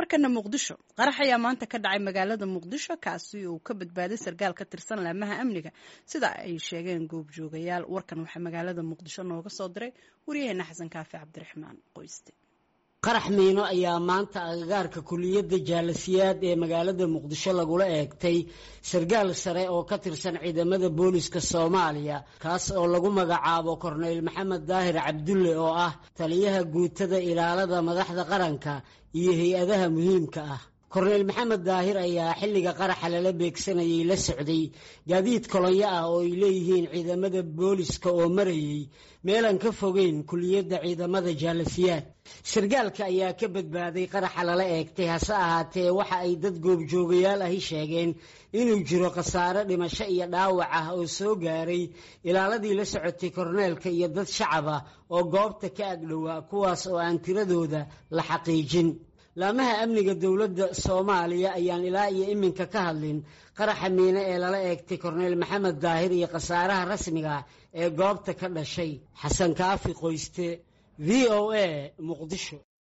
markana muqdisho qarax ayaa maanta ka dhacay magaalada muqdisho kaasi uu ka badbaaday sarkaal ka tirsan laamaha amniga sida ay sheegeen goobjoogayaal warkan waxaa magaalada muqdisho nooga soo diray waryaheena xasan kaafi cabdiraxmaan qoyste qarax miino ayaa maanta agagaarka kuliyadda jaalasiyaad ee magaalada muqdisho lagula eegtay sarkaal sare oo ka tirsan ciidamada booliska soomaaliya kaas oo lagu magacaabo korneyl maxamed daahir cabdulle oo ah taliyaha guutada ilaalada madaxda qaranka iyo hay-adaha muhiimka ah korneyl maxamed daahir ayaa xilliga qaraxa lala beegsanayay la socday gaadiid kolonyo ah oo ay leeyihiin ciidamada booliska oo marayay meelan ka fogeyn kuliyadda ciidamada jaalasiyaad sarkaalka ayaa ka badbaaday qaraxa lala eegtay hase ahaatee waxa ay dad goobjoogayaal ahi sheegeen inuu jiro khasaare dhimasho iyo dhaawac ah oo soo gaaray ilaaladii la socotay korneelka iyo dad shacab ah oo goobta ka agdhowaa kuwaas oo aan tiradooda la xaqiijin laamaha amniga dowladda soomaaliya ayaan ilaa iyo iminka ka hadlin qaraxa miine ee lala eegtay korneyl maxamed daahir iyo khasaaraha rasmiga ee goobta ka dhashay xasan kaafi qoyste v o a muqdisho